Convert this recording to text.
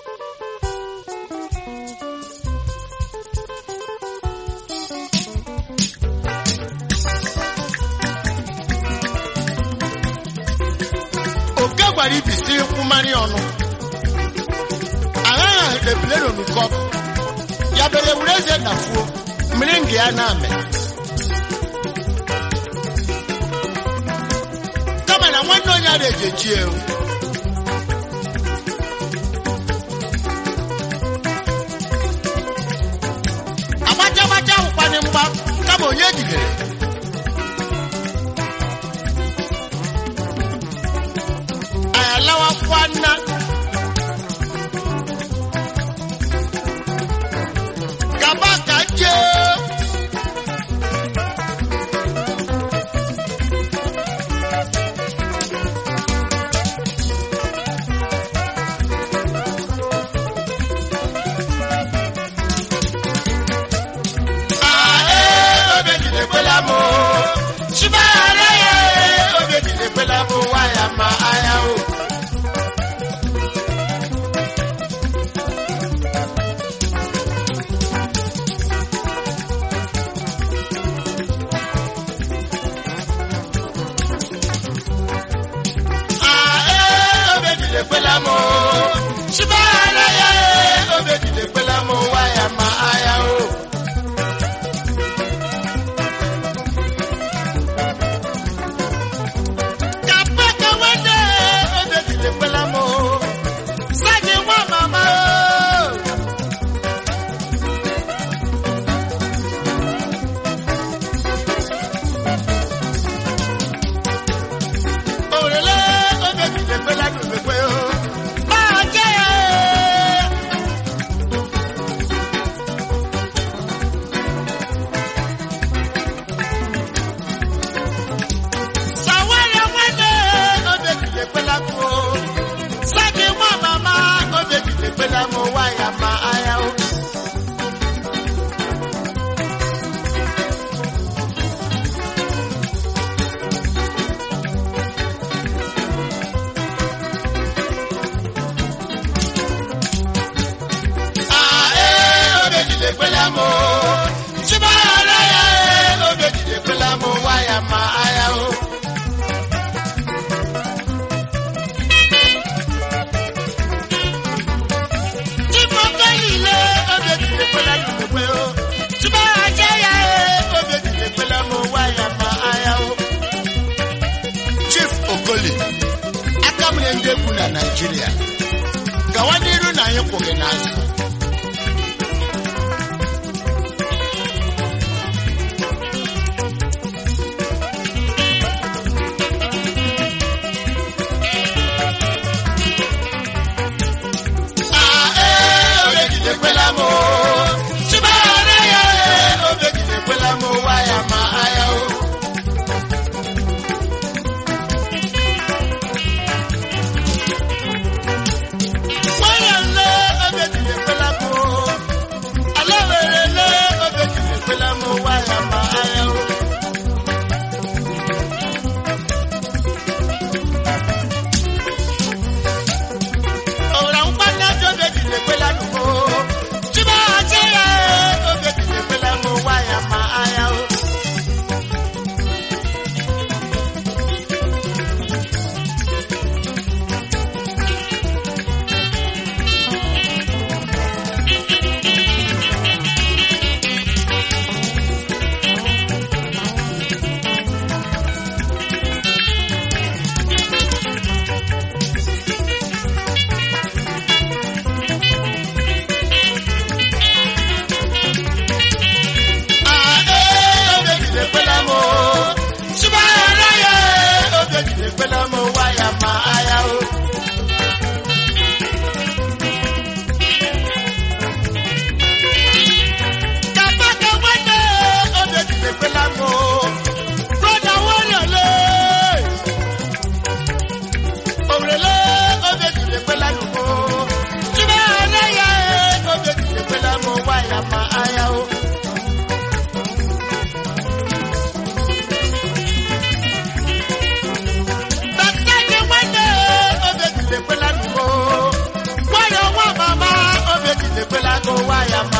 oke gwara ibisi kwụmarị ọnụ agha ahụ debulero n'ukọp ya bere were eze dafuo mmiri nga ya na-ame kama na nwanne onye ara ejechi ewu agbacha agbacha ahụkwanị mgba kama onye jidere ayalawa kwanna gaba ka jee Ae, obe jidekwela m o. Chibara ya, e, obe jidekwela m waya ma aya o. Ae, obe jidekwela m o. Chibara ya, e, obe jidekwela m waya ma aya o. Kapa ka wende, obe jidekwela m o. Sagi nwa mama o. Òrèlé oge jìde pé lágbègbè pé o. Máa jẹ́ ẹ̀. Sàwárẹ̀ wẹ́dẹ̀ oge jìde pé lágbò o. Sáàkì wọ́n màmá oge jìde pé lágbò wáyà máa áyá o. Ae, oge jìde pé lágbò o. Chibara ya e, oge jìde pé lágbò wáyà máa áyá o. Chibokẹ́lìlé oge jìde pé lágbègbè pé o. Chibara jẹ́ ya e, oge jìde pé lágbò wáyà máa áyá o. Chief Okoli, aka m ndị egwu na Naịjirịa, gawa n'iru na anyị kwụghị n'azụ. Ae, oge jidekwela m o. Chibara ya e, oge jidekwela m waya ma aya o. Waya le, oge jidekwela m o. Ala were le, oge jidekwela m waya ma aya o. Ọ̀rọ̀ ń pa ní ọjọ́ méjì lè pé lánàá o. Chibara ekwela ka ụwa ya